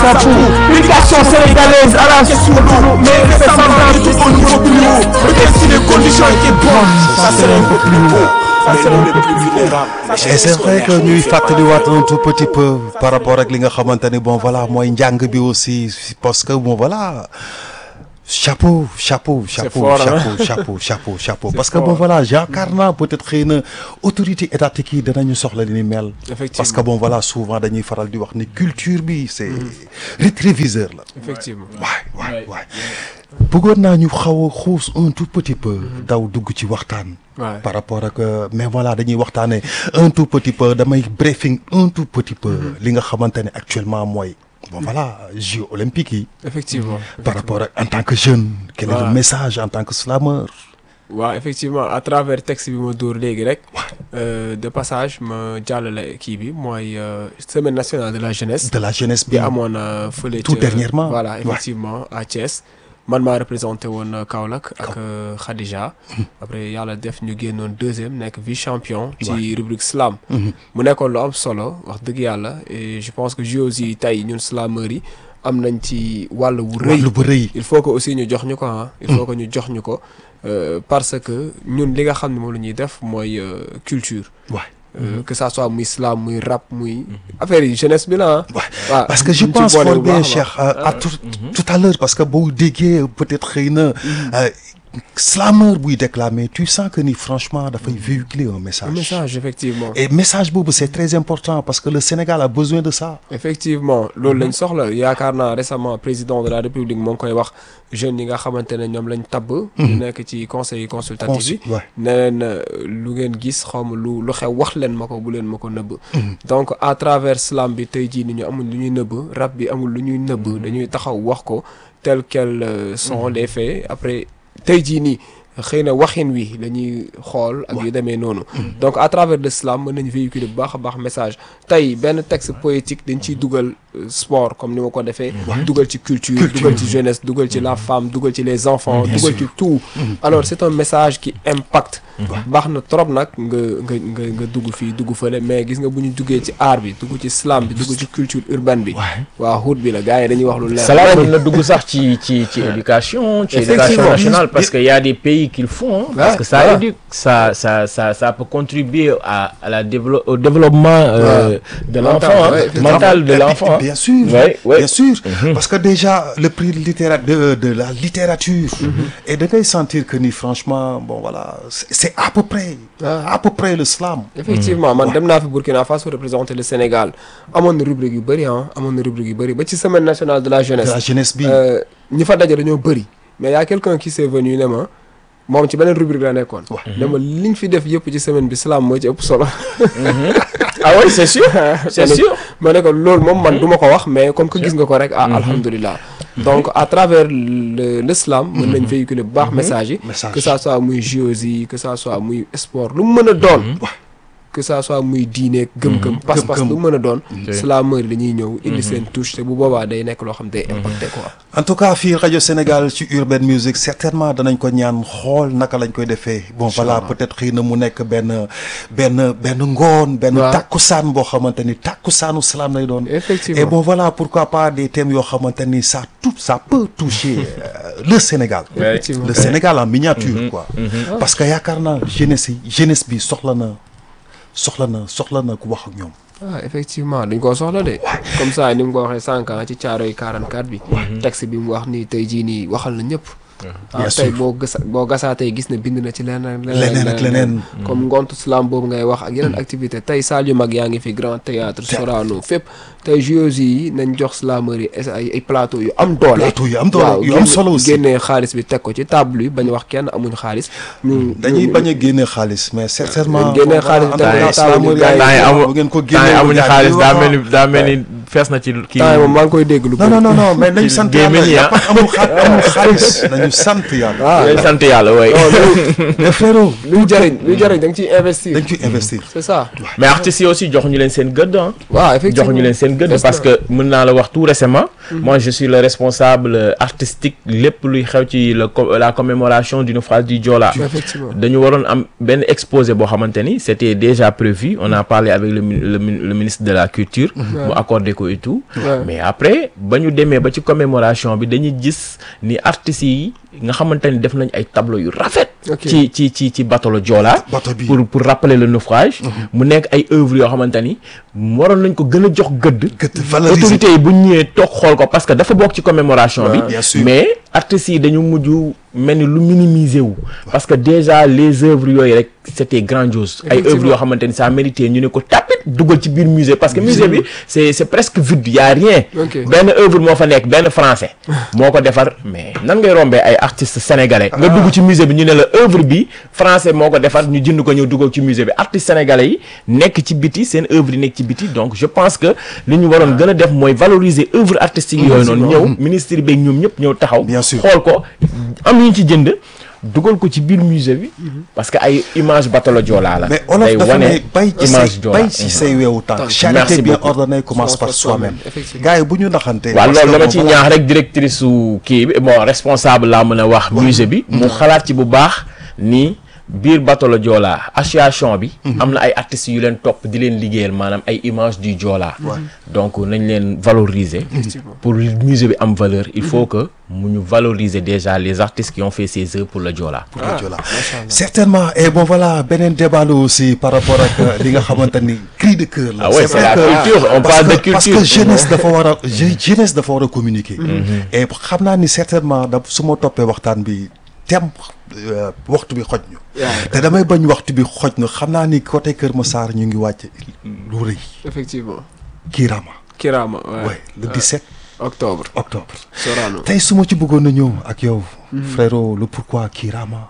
chapeau L'éducation sénégalaise à la sous-l'eau Mais c'est semblant tout au niveau plus haut Peut-être si les conditions étaient bonnes Ça serait un peu plus haut Ça serait un peu plus vulnérable et c'est vrai que ñuy fàttaliwaat un tout petit peu par rapport ak li nga xamante ni bon voilà mooy njàng bi aussi parce que bon voilà chapeau chapeau chapeau fort, hein. chapeau chapeau chapeau chapeau parce que bon voilà yaakaar naa peut-être xëy na autorité étatique yi danañu soxla li ni mel Effectivement. parce que bon voilà souvent dañuy faral di wax ni culture bi c'est rétroviseur la effectivement waay waay waay bëggoon naa ñu xaw a xuus un tout petit peu daw dugg ci waxtaan Ouais. par rapport ak euh, mais voilà dañuy waxtaanee un tout petit peu damay briefing un tout petit peu li nga xamante ne actuellement mooy bon voilà Jeux olympiques yi effectivement par rapport ak en tant que jeune quel est le Voilà. message en tant que slameur waaw effectivement à travers texte bi ma dóor léegi rek euh, de passage ma jàllale kii bi mooy euh, semaine nationale de la jeunesse de la jeunesse bi bi amoon euh, fële Tout ca- dernièrement. voilà Ouais. effectivement à Thiès man maa représenté woon euh, Kaolack ak euh, Khadija après yàlla def ñu génnoon deuxième nekk vice champion ci rubrique slam mu nekkoon lu am solo wax dëgg yàlla et je pense que JOJ yi tey ñun slameurs yi am nañ ci wàll wu rëy wàllu bu rëy il faut que aussi ñu jox ñu ko ah il faut que ñu jox ñu ko euh, parce que ñun li nga xam ne moom la ñuy def mooy euh, culture waay Euh, que ça soit muy slam muy rap muy affaire yi jeunesse bi la ah Ouais. waaw parce que je ñu ci pense boole fort bu bien baax a Cheikh baax. euh, à tout tout à l'heure parce que boo déggee peut-être xëy na euh, slameur buy déclamer tu sens que ni franchement dafay véhiculer un message un message effectivement et message boobu c'est très important parce que le Sénégal a besoin de ça effectivement loolu lañ soxla yaakaar naa récemment président de la république moo ngi koy wax jeunes yi nga xamante ne ñoom lañ tabb ñu nekk ci conseil consultatif bi Consul- ouais. ne leen euh, lu ngeen gis xaw ma lu lu xew wax leen ma ko bu leen ma ko nëbb donc à travers slam bi tey jii ni ñu amul lu ñuy nëbb rap bi amul lu ñuy nëbb dañuy taxaw wax ko tel quels euh, sont les faits après tey jii nii xëy na waxin wi la ñuy xool ak yu demee noonu donc à travers le slam mën nañu véhiculer bu baax a baax message tey benn texte poétique dañ ciy dugal euh, sport comme ni ma ko defee dugal ci culture dugal ci jeunesse dugal ci la femme dugal ci les enfants dugal ci tout alors c'est un message qui impacte baax na trop nag nga nga nga nga dugg fii dugg fële mais gis nga bu ñu duggee ci art bi dugg ci slam bi dugg ci culture urbaine bi waa hood bi la gars yi dañuy wax lu leer Salam mën na dugg sax ci ci ci éducation ci éducation Effectivement. nationale parce que y a des pays qui le font hein, parce Ouais, que ça voilà. éduque ça ça ça ça peut contribuer à à la dévelop au développement euh, de Mental, l'enfant hein, ouais, effectivement. mental de Et puis, l'enfant hein. bien sûr Ouais, ouais. bien sûr parce que déjà le prix littéra de de la littérature et da ngay sentir que ni franchement bon voilà c'est c'est à peu près à peu près le slam effectivement man dem naa fi Burkina Faso représenter le Sénégal amoon na rubrique yu bëri ah amoon na rubrique yu bëri ba ci semaine nationale de la de jeunesse la jeunesse bi euh, ñi fa daje dañoo bëri mais y a quelqu'un qui s'est venu ne ma moom ci beneen rubrique la nekkoon ne ma liñ fi def yëpp ci semaine bi slam moo ci ëpp solo ah oui c'est sûr c'est sûr ma ne ko loolu moom man du ma ko wax mais comme que gis nga ko rek ah alhamdulilah donc à travers le l'islam mën nañ véhiculer bu baax message yi Message. que ça soit muy géosie que ça soit muy sport lu mu mën a doon que ça soit muy diine gëm-gëm pas-pas Gëm-gëm. lu mu mën a doon slameur yi dañuy ñëw indi seen touche te bu boobaa day nekk loo xam day impacté quoi en tout cas fii rajo Sénégal ci Urban Music certainement danañ ko ñaan xool naka lañ koy defee bon voilà peut-être xëy na mu nekk benn benn benn ngoon benn Waaw. tàkkusaan boo xamante ni tàkkusaanu slam lay doon Effectivement. et bon voilà pourquoi pas des thèmes yoo xamante ni ça tout ça peut toucher euh, le Sénégal Effectivement. le Sénégal en miniature quoi parce que yaakaar naa jeunesse yi jeunesse bi soxla na soxla na soxla na ku wax ak ñoom ah effectivement dañ koo soxla de comme ça ni mu ko waxee sànq ah ci caaro yi 44 bi texte bi mu wax nii tey jii nii waxal na ñëpp ah Bien tey sûr. boo gësa boo gasaatee gis ne bind na ci leneen Leneen ak leneen. comme ngontu slam boobu ngay wax ak yeneen activité tey salle yu mag yaa ngi fi grand théâtre Sorano fépp tey JOJ yi nañ jox slameur yi es- ay ay plateau yu am doole Plateau yu am doole, waaw yu am génne- solo aussi. génnee xaalis bi teg ko ci table yi bañ wax kenn amuñ xaalis ñu dañuy ñu- bañ a génne xaalis mais certainement génne xaalis bi tamit slameur gars yi- temps yi yi amu bu ngeen ko temps yi génnee amuñu xaalis daa mel ni daa mel ni fees na ci kii temps yi moom maa ngi koy dégg lu non non non non mais nañu Ci sant gémmiñ yi, yàlla ah. amul xa amul xaalis nañu sant yàlla dañ sant yàlla way mais frérot luy jariñ luy jariñ da nga ciy investir dañ ciy investir c'est ça mais artistes yi aussi joxuñu leen seen gëdd ah waaw effectivement joxuñu leen seen gëdd Des parce na. que mën naa la wax tout récemment moi je suis le responsable euh, artistique lépp luy xew ci le co- la commémoration du naufrage du Joola effectivement dañu waroon am benn exposé boo xamante ni c'était déjà prévu on a parlé avec le mi- le, mi- le ministre de la culture mu accordé ko et tout Ouais. mais après ba ñu demee ba ci commémoration bi dañuy gis ni artistes yi nga xamante ni def nañ ay tableau yu rafet Ok. ci ci ci ci bateau le Joola bateau bi pour pour rappeler le naufrage mu nekk ay œuvres yoo xamante ni waroon nañ ko gën a jox gëdd gëtt valoriser autorités yi bu ñu ñëwee toog xool ko parce que dafa bokk ci commémoration bi bien sûr. mais artistes yi dañu mujj mel ni lu minimiser wu parce que déjà les œuvres yooyu rek c'était grandiose ay Effectivement. œuvres yoo xamante ni ça mérité ñu ne ko tapit dugal ci biir musée parce que musée bi c'est c'est presque vide y a rien Ok. benn œuvre moo fa nekk benn français moo ko defar mais nan ngay rombee ay artistes sénégalais nga dugg ci musée bi ñu ne la œuvre bi français moo ko defar ñu jënd ko ñëw dugal ci musée bi artistes sénégalais yi nekk ci biti seen œuvre yi nekk ci biti donc je pense que li ñu waroon gën a def mooy valoriser œuvre artistique yooyu noonu ñëw ministre bi ak ñoom ñëpp ñëw taxaw Bien sûr. xool ko am ñu ci jënd dugal ko ci biir musée bi parce que ay image bateau le Joola la mais olof day dafa wane ne bay ci image say Joola bay ci say weewu tànk Tànk. charité Merci bien beaucoup. ordonnée commence par par soi-même soi-même, effectivement. gars yi bu ñu naxante waaw parce loolu que dama bon, ci voilà. ñaax rek directrice su kii bi bon responsable laa mën a wax musée bi mu xalaat ci bu baax ni biir bateau le Joola association bi am na ay artistes yu leen topp di leen liggéeyal maanaam ay image du Joola donc nañ leen valoriser pour musée bi am valeur il faut que mu ñu valoriser déjà les artistes qui ont fait ces œuvres pour le Joola pour le Joola certainement et bon voilà beneen débat la aussi par rapport ak euh, li nga xamante ni cri de cœur la Ah ouais, c'est vrai la que- culture, on parce parle de que- parce que culture. jeunesse dafa war a je- jeunesse dafa war a communiquer et xam naa ni certainement da su ma toppee waxtaan bi tem euh, waxtu bi xoj ñu te damay bañ waxtu bi xoj ñu xam naa ni côté Kër Massar ñu ngi wàcc lu rëy effectivement Kirama Kirama ouais. ouais le 17 octobre octobre Sorano tey su ma ci bëggoon a ñëw ak yow frérot le pourquoi Kirama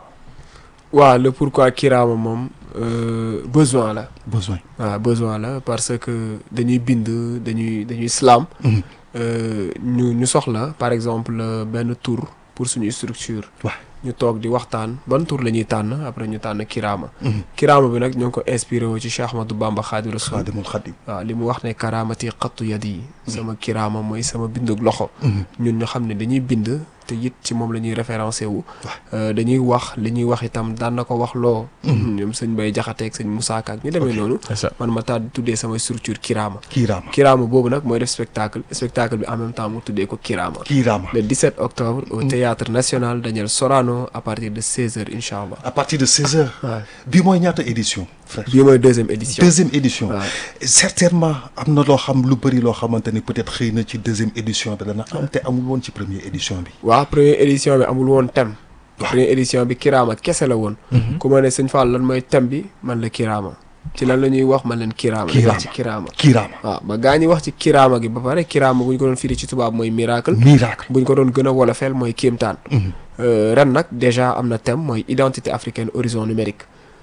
waaw le pourquoi Kirama moom euh, besoin la besoin waaw besoin la parce que dañuy bind dañuy dañuy slam Mhm. euh, ñu ñu soxla par exemple euh, benn tour pour suñuy structure waaw ñu toog di waxtaan ban tour la ñuy tànn après ñu tànn Kirama Mhm. Kirama bi nag ñoo ngi ko inspiré wu ci Cheikh Ahmadou Bamba Khadimu Rasul Xaadimul Xaadim waaw li mu wax ne karaamati xattu yad yi sama kiraama mooy sama bindug loxo ñun ñu xam ne dañuy bind te it ci moom la ñuy référencé wu Euh, dañuy wax li ñuy wax itam daan na ko wax loo ñoom sëñ Bay Jaxate ak sëñ Moussa Ka ak ñu demee noonu c'est ça man ma taal tuddee sama structure kiraama Kirama kiraama boobu nag mooy def spectacle spectacle bi en même temps mu tuddee ko kiraama Kirama le 17 octobre au théâtre national Daniel Sorano à partir de 16h incha allah à partir de 16 heures waaw bii mooy ñaata édition frère bii mooy deuxième édition deuxième édition waaw. certainement am na loo xam lu bëri loo xamante ni peut-être xëy na ci deuxième édition bi dana am te amul woon ci première édition bi waaw première édition bi amul woon thème première édition bi kiraama kese la woon ku ma ne sëñ Fall lan mooy thème bi man la kiraama ci lan la ñuy wax man leen kiraama dañuy wax ci kiraama Kirama waaw ba gaa ñi wax ci kiraama gi ba pare kiraama bu ñu ko doon firi ci tubaab mooy miracle miracle bu ñu ko doon gën a wolofeel mooy kéemtaan Euh, ren nag déjà am na thème mooy identité africaine horizon numérique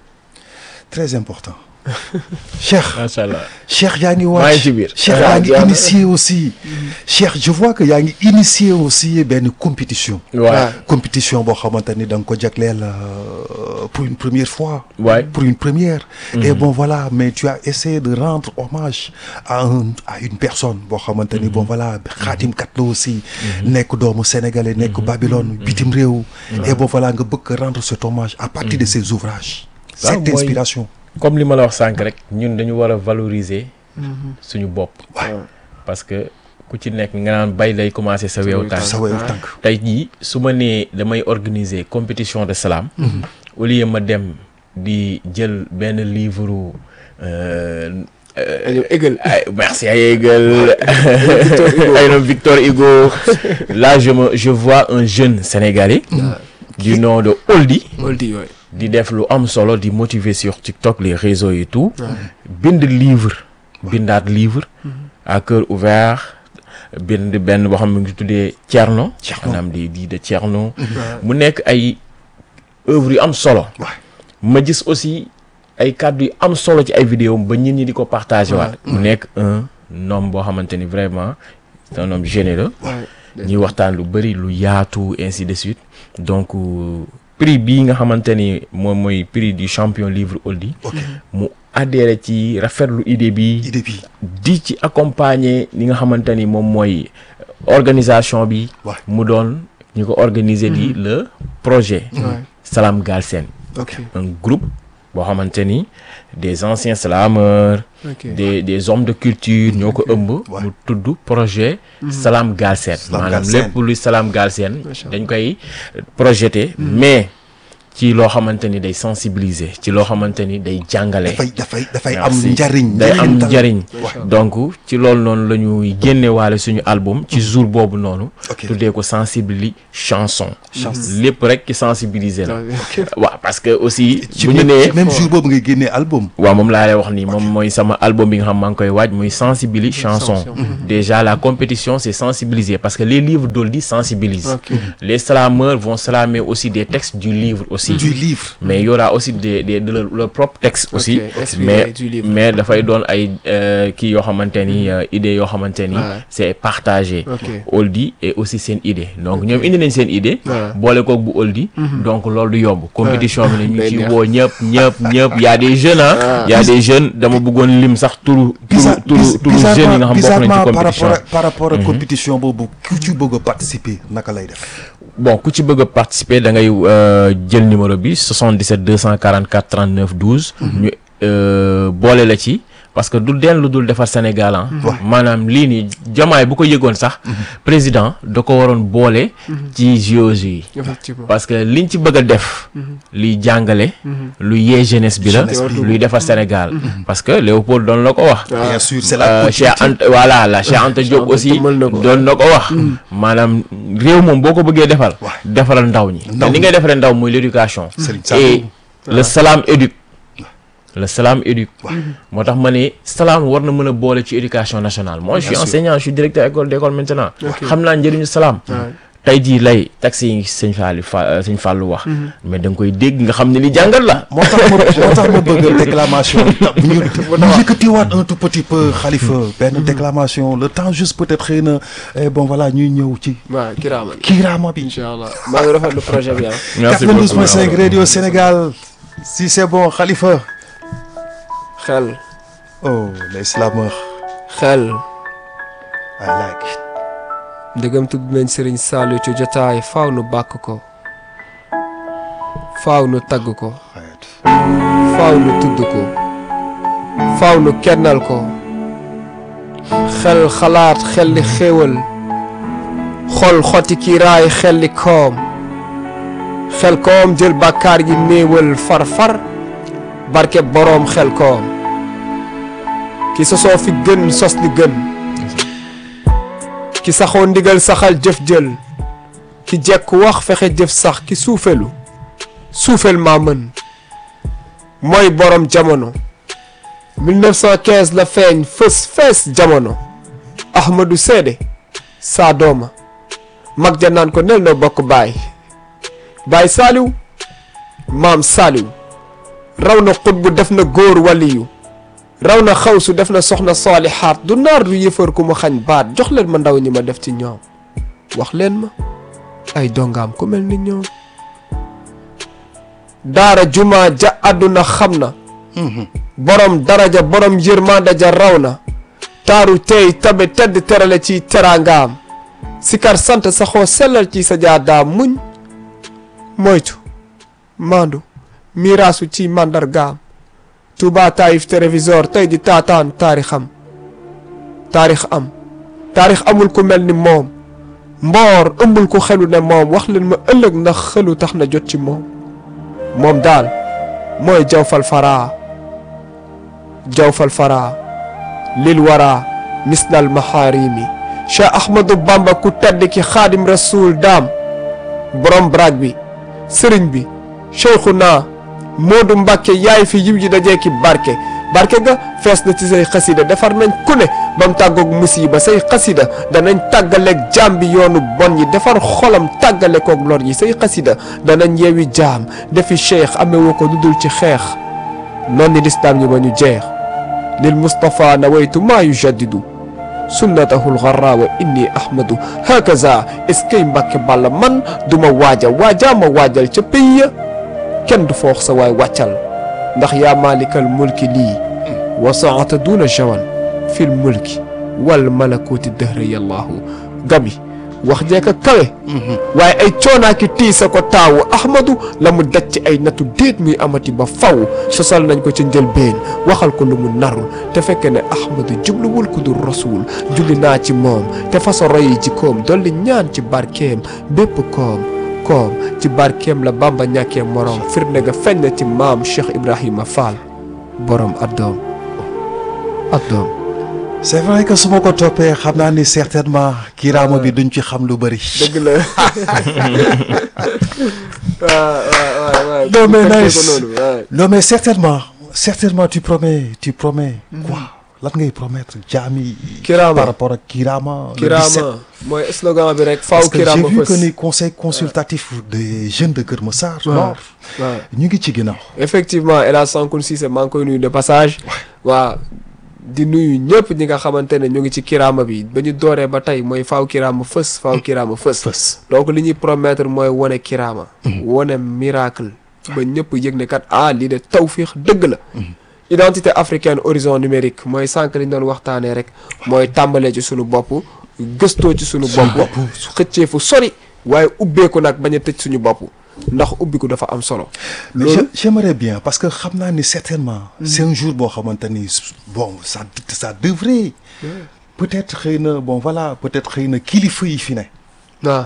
très important Cheikh macha allah Cheikh yaa ngi maa ngi ci waaj biir. Cheikh Ah, yaa ngi jeex na. initié aussi Cheikh je vois que yaa ngi initié aussi benn compétition waaw compétition boo xamante ni da nga ko jagleel euh, pour une première fois waay pour une première et bon voilà mais tu as essayé de rendre hommage à un à une personne boo xamante ni bon voilà xaatimkat la aussi nekk doomu sénégalais nekk Babylone bitim réew et bon voilà nga bëgg a rendre cet hommage à partir de ses ouvrages Ça, cette mooy- inspiration comme li ma la wax sànq rek ñun dañu war a valoriser suñu bopp parce que ku ci nekk nga naan bay lay commencer sa weewu tànk sa weewu tànk tey jii su ma nee damay organiser compétition de slam au lieu ma dem di jël benn livre euh, euh, dañoo égal ay merci ay Hegel ay ñoom Victor Hugo là je me je vois un jeune sénégalais du nom de Oldie oldi yooyu di def lu am solo di motiver sur TikTok les réseaux et tout bind livre bindaat livre à cœur ouvert bind benn boo xam ne ngi tuddee Thierno Thierno. maanaam di di de Thierno mu nekk ay œuvres yu am solo Ouais. ma gis aussi ay kàddu yu am solo ci ay vidéo ba nit ñi di ko partagé waat mu nekk un homme boo xamante ni vraiment c'est un homme généreux Ouais. ñuy waxtaan lu bëri lu yaatu ainsi de suite donc euh, prix bii nga xamante ni moom mooy prix du champion livre Oldie ok mu adhéré ci rafetlu idée bi idée bi di ci accompagner li nga xamante ni moom mooy organisation bi Ouais. mu doon ñu ko organiser di le projet Ouais. Salam Galsen ok un groupe boo xamante ni des anciens slameurs ok des des hommes de culture ñoo ko ëmb Ouais. mu tudd projet Salam Galsen Salam maanaam Galsen. lépp luy Salam Galsen Macha Allah. dañ koy projeté mais ci loo xamante ni day sensibiliser ci loo xamante ni day jàngale dafay dafay dafay am Merci. njariñ day am njariñtal. njariñ Macha donc ci loolu noonu la ñuy génnewaale suñu album ci jour boobu noonu Ok. tuddee ko sensibili chanson Chance. lépp rek ci sensibiliser la Ok. waaw parce que aussi ci bu ñu même nee ci même jour boobu ngay génnee album waaw moom laa lay wax nii moom mooy sama album bi nga xam maa ngi koy waaj muy sensibili chanson Chanson. déjà la compétition c'est sensibiliser parce que les livres d'Oldie sensibilisent Ok. les slameurs vont slamer aussi des textes du livre aussi du livre mais il y aura aussi des des de leur, leur propre texte aussi inspiré mais du livre. mais dafay doon ay euh, kii yoo xamante ni euh, idées yoo xamante ni Ouais. c'est partagé Ok. Oldie et aussi seen idée donc ñoom indi nañ seen idée Ouais. boole koog bu Oldie donc loolu du yomb compétition bi ne ñu Day ci neex. woo ñëpp ñëpp ñëpp y a des jeunes ah y a des jeunes dama bëggoon lim sax turu turu Bizarre- turu biz- turu jeunes yi nga xam bokk nañ bizarrement ci par compétition rapport ak par rapport ak compétition boobu ku ci bëgg a participer naka lay def bon ku ci bëgg a participer da ngay euh, jël numéro bi 77 244 39 12. ñu euh, boole la ci parce que du den lu dul defar Sénégal ah. maanaam lii nii jamaay bu ko yëgoon sax. président da ko waroon boole. ci JOJ yi. effectivement parce que liñ ci bëgg a def. luy jàngale. lu yee jeunesse bi la. Jeunesse bi. luy defar Sénégal. parce que Léopold doon la ko wax. bien sûr c'est la Euh, Cheikh continuité Anta voilà la Cheikh Anta Diop Anta aussi jëmmal na ko. doon na ko wax maanaam réew moom boo ko bëggee defal Ouais. defaral ndaw ñi Ndaw te ni ñi. ngay defaree ndaw muy l'éducation Serigne et Saliou. le salam éduque le salam éduque moo tax ma ne salam war na mën a boole ci éducation nationale moi je suis sûr. enseignant je suis directeur école d'école maintenant Ok. xam naa njëriñu salam Ouais. tey jii lay taxi yi sëñ Fallou fa sëñ Fallou wax mais da nga koy dégg nga xam ne li jàngal la moo tax ma moo tax ma bëgg déclamation bu ñu ñu yëkkatiwaat un tout petit peu xalifa benn déclamation le temps juste peut-être xëy na eh, bon voilà ñuy ñëw ci waaw kiraaman kiiraama bi incha allah maa ngi rafetlu projet bi ah. merci 92.5 radio Sénégal si c'est bon xalifa xel oh les slameurs xel I like it ndegam tudd nañ Serigne Saliou ci jotaay faaw nu bàkk ko faaw nu tagg ko Right. faaw nu tudd ko faaw nu kennal ko xel xalaat xel li xéewal xol xoti kiiraay xel li koom xel koom jël bàkkaar yi néewal far far barke boroom xel koom ki sosoo fi gën sos li gën ki saxoo ndigal saxal jëf jël ki jekk wax fexe jëf sax ki suufelu suufel maa mën mooy borom jamono 1915 la feeñ fës fees jamono ahmadu seede saa dooma mag ja naan ko nel noo bokk baay baay saaliw maam saaliw raw na xutbu def na góor waliyu raw na xawsu def na soxna saalixaat du naar du yëfar ku mu xañ baat jox leen ma ndaw ñi ma def ci ñoom wax leen ma ay dongaam ku mel ni ñoom daara juma ja àdduna xam na borom daraja borom yërmande ja raw na taaru tey tabe tedd terale ci teraangaam sikar sant saxoo sellal ci sa jaadaam muñ moytu maandu miraasu ci màndargaam Touba Taïf téléviseur tey di taataan taarixam taarix am taarix amul ku mel ni moom mboor ëmbul ku xelu ne moom wax leen ma ëllëg ndax xelu tax na jot ci moom moom daal mooy jawfal faraa jawfal faraa lil waraa misnal maharimi Cheikh Ahmadou Bamba ku tedd ki xaadim rasul daam borom brag bi sëriñ bi Cheikhuna Moodu Mbàkke yaay fi yiw ji dajee ki barke barke ga fees na ci say xasida defar nañ ku ne ba mu tàggoog musiba say xasida danañ tàggaleeg jaam bi yoonu bon yi defar xolam tàggale koog lor yi say xasida danañ yeewi jaam defi cheikh amewoo ko lu dul ci xeex noonu ni lislaam ñi ba ñu jeex lil Mustapha nawaytu maa yujaddidu sunnatahu lgarra wa inni ahmadu hakaza est-ce que mbàkke balla man duma waaja waajaa ma waajal ca pays ya kenn du foox sa waay wàccal ndax yaa maalikal mulki lii wa saata duna jawan fil mulki wal malakuti dëhra yallahu gabi wax jeeka kawe waaye ay coonaaki tiisa ko taawu ahmadu la mu daj ci ay nattu déet muy amati ba faw sosal nañ ko ci njëlbeen waxal ko lu mu narul te fekke ne ahmadu jubluwul ku dul rasuul julli naa ci moom te faso royi ci koom dolli ñaan ci barkeem bépp koom koom ci barkeem la bamba ñàkkee moroom firnde ga feeñ na ci maam Cheikh Ibrahima Fall borom addoom addoom c'est vrai que su ma ko toppee xam naa ni certainement kiraama bi duñ ci xam lu bëri. dëgg la waaw waaw waaw non mais fekkee nice ko noonu waaw. non mais certainement certainement tu promets tu promets quoi lan ngay promettre jaami Kiraama. par rapport ak kiraama le 17. Kirama mooy slogan bi rek faaw parce que j'ai Kirama vu que fës ni conseil consultatif des jeunes de Kër Massar Nord waaw ñu ngi ci ginnaaw effectivement El Hadj Sankoun Cissé maa ngi koy nuyu de passage waa di nuyu ñëpp ñi nga xamante ne ñu ngi ci Kirama bi ba ñu dooree ba tey mooy faaw Kirama fës faaw Kirama fës fës donc li ñuy promettre mooy wane Kirama wane miracle ba ñëpp yëg ne kat ah lii de tawfiix dëgg la identité africaine horizon numérique mooy sànq li ñu doon waxtaanee rek mooy tàmbalee ci sunu bopp gëstoo ci sunu bopp xëccee fu sori waaye ubbeeku nag bañ a tëj suñu bopp ndax ubbiku dafa am solo mais loolu je- j'aimerais bien parce que xam naa ni certainement c'est un jour boo xamante ni bon ça ça devrait peut-être xëy na bon voilà peut-être xëy na kilifa yi fi ne waaw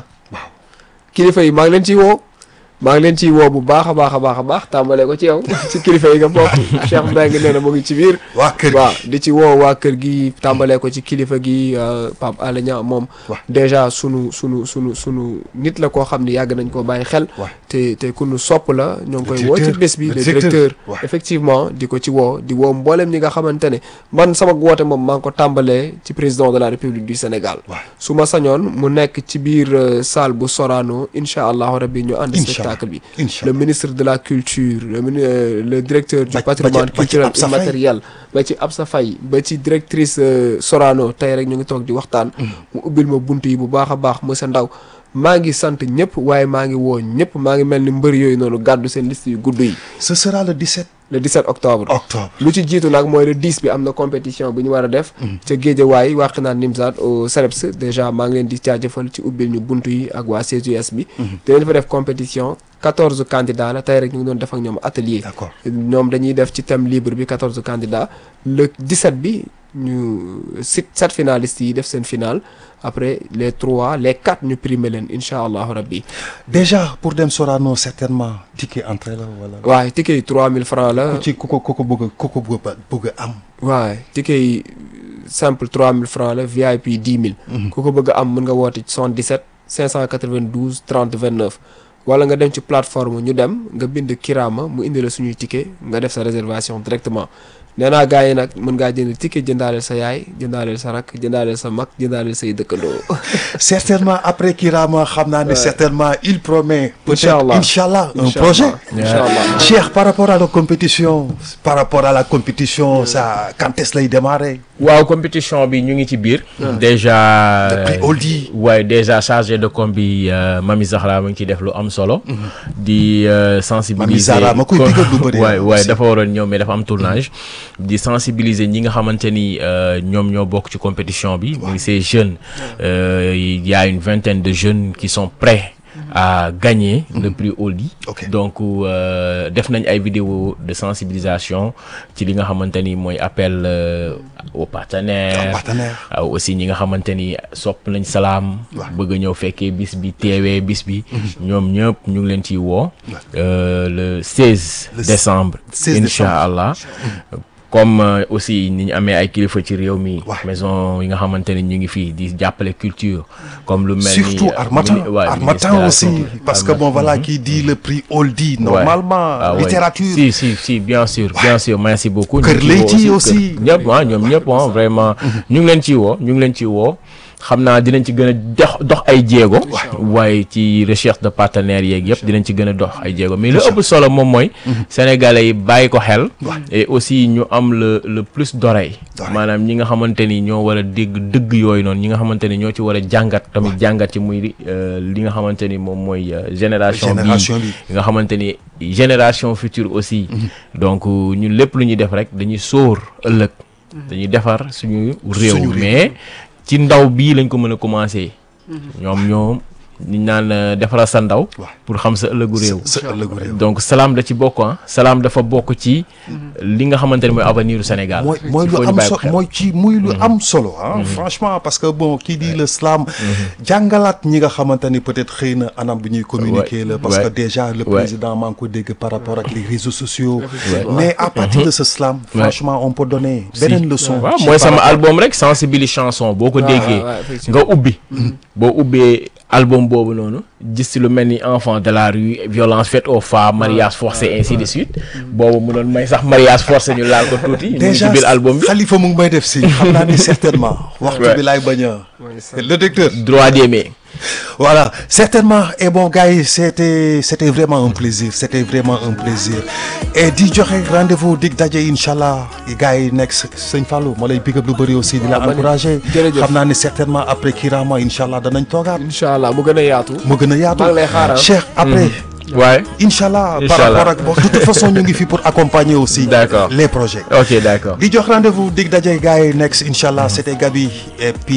kilifa yi maa ngi leen ciy woo maa ngi leen ciy woo bu baax a baax a baax a baax tàmbalee ko ci yow ci kilifa yi nga bokk Cheikh Mbengue nee na mu ngi ci biir waa kër gi waaw di ci woo waa kër gi tàmbalee ko ci kilifa gi euh, Pape Alé Niang moom waaw. déjà sunu sunu sunu sunu nit la koo xam ni yàgg nañ koo bàyyi xel waaw. te te ku nu sopp la ñoo ngi Le koy woo ci directeur, bés bi le le directeur, directeur waaw. effectivement di ko ci woo di woo mboolem ñi nga xamante ne man sama woote moom maa ngi ko tàmbalee ci président de la république du Sénégal waaw. su ma sañoon mu nekk ci biir euh, salle bu Sorano incha allahu rabbi ñu ànd Incha spectacle bi incha le ministre de la culture le mini- euh, le directeur du Ba- patrimoine ba ci- ba ci culturel Absa Faye. immatériel ba ci Absa Faye ba ci directrice euh, Sorano tey rek ñu ngi toog di waxtaan mu ubbil ma bunt yi bu baax a baax monsieur Ndaw maa ngi sant ñëpp waaye maa ngi woo ñëpp maa ngi mel ni mbër yooyu noonu gàddu seen liste yu gudd yi ce sera le 17 le 17 octobre octobre lu ci jiitu nag mooy le 10 bi am na compétition bu ñu war a def ca Géejawaay wàq naan Nimzaat au CELEPS déjà maa ngi leen di jaajëfal ci ubbil ñu bunt yi ak waa CGS bi dinañ fa def compétition 14 candidats la tey rek ñu ngi doon def ak ñoom atelier d'accord ñoom dañuy def ci thème libre bi 14 candidats le 17 bi ñu sit sept finalistes yi def seen final après les trois les quatre ñu primer leen incha allahu rabbi déjà pour dem Sorano certainement ticket entrée la wala waaye ticket yi 3000 francs la ku ci ku ko ku ko bëgg a ku ko bëgg a bëgg a am waaye ticket yi simple 3000 francs la VIP 10 000. ku ko bëgg a am mën nga woote ci 77 592 30 29. wala nga dem ci plateforme ñu dem nga bind Kirama mu indi la suñuy ticket nga def sa réservation directement nee naa gars yi nag mën ngaa jënd ticket jëndaaleel sa yaay jëndaaleel sa rakk jëndaaleel sa mag jëndaaleel say dëkkandoo. certainement après Kirama xam naa ne certainement il promet peut-être Inch'Allah. inchallah un Inch'Allah. projet Inch'Allah. Cheikh par rapport à la compétition par rapport à la compétition ça quand est-ce lay démarrer waaw compétition bi ñu ngi ci biir. déjà le prix Oldie waaye déjà chargé de com bi euh, Mami Zahra mu ngi ciy def lu am solo. di euh, sensibiliser. Mami Zahra ma koy ko- digal lu bëri, waay ah, waay aussi. dafa waroon ñëw mais dafa am tournage. di sensibiliser ñi nga xamante ni euh, ñoom ñoo bokk ci compétition bi. muy ces jeunes. Euh, il y a une vingtaine de jeunes qui sont prêts. à gagner le prix Oldie. Ok. donc euh, def nañ ay vidéo de sensibilisation ci li nga xamante ni mooy appel euh, aux un partenaires. partenaire waaw aussi ñi nga xamante ni sopp nañ salaam. Waaw. bëgg a ñëw fekkee bis bi teewee bis bi. ñoom ñëpp ñu ngi leen ciy woo. Euh, le 16 Le décembre. 16 incha allah. comme euh, aussi ni ñu amee ay kilifa ci réew mi. Ouais. maison yi nga xamante ni ñu ngi fii di jàppale culture. comme lu mel ni surtout euh, Harmattan mini- ouais, ministre de Harmattan la aussi culture. parce que bon voilà qui dit le prix Oldie normalement Ah ouais. littérature si si si bien sûr bien sûr merci beaucoup. Kër ñu ngi ciy woo Leyti aussi. kër- ñëpp ah ñoom ñëpp ah vraiment. ñu ngi leen ciy woo ñu ngi leen ciy woo. xam naa dinañ ci gën a dox dox ay jéego. waaye ci recherche de partenaires yeeg yëpp dinañ ci gën a dox ay jéego mais lu ëpp solo moom mooy. sénégalais yi bàyyi ko xel. et aussi ñu am le le plus d'oreille. D'oreille. maanaam ñi nga xamante ni ñoo war a dégg dëgg yooyu noonu ñi nga xamante ni ñoo ci war a jàngat tamit jàngat ci muy euh, li nga xamante ni moom mooy euh, génération bi Génération bi. nga xamante ni génération future aussi donc ñun lépp lu ñuy def rek dañuy sóor ëllëg dañuy defar suñu réew Suñu réew. mais ci ndaw bii lañ ko mën a commencer ñoom ñoom ñu naan euh, defaral sa ndaw waaw. pour xam sa ëllëgu réew sa ëllëgu réew donc salaam da ci bokk ah salaam dafa bokk ci li nga xamante ne mooy avenir u Sénégal mooy mooy Il lu faut ñu am bàyyi so ko xel. mooy ci muy lu am solo ah franchement parce que bon kii di l'islam jàngalaat ñi nga xamante ni peut-être xëy na anam bi ñuy communiquer la parce que ouais. déjà le Ouais. président maa ngi ko dégg par rapport ak les réseaux sociaux mais à partir de ce slam franchement on peut donner beneen leçon waaw ci mooy par sama rapport- album rek sensibiliser chanson boo ko déggee ouais, effectivement. nga ubbi boo ubbee album boobu noonu gis ci lu mel ni enfant de la rue violence faite aux femmes mariage forcé ainsi de suite boobu mu doon may sax mariage forcé ñu laal ko tuuti ñu ngi ci déjà biir album bi Khalifa mu ngi may def si xam naa ni certainement waxtu Ouais. bi laay bañ a le docteur droit d'aimer Voilà, certainement. Et bon, gars, c'était, c'était vraiment un plaisir. C'était vraiment un plaisir. Et di joxe rendez-vous dig daje Inch'Allah. Et gars, next, Seigne Fallou, ma lay big up lu bëri aussi di la man it. encourager. Jërëjëf. xam naa ne certainement après Kirama Inch'Allah danañ toogaat. incha allah mu gën a yaatu. mu gën a yaatu. maa ngi lay xaar, ah. Cheikh, après. waaye Inch'Allah. Par Inch'Allah. rapport ak bon, de toute façon ñu ngi fi pour accompagner aussi. D'accord. les projets. ok d'accord di jox rendez-vous dig daje gars yi next Inch'Allah c'était Gabi et puis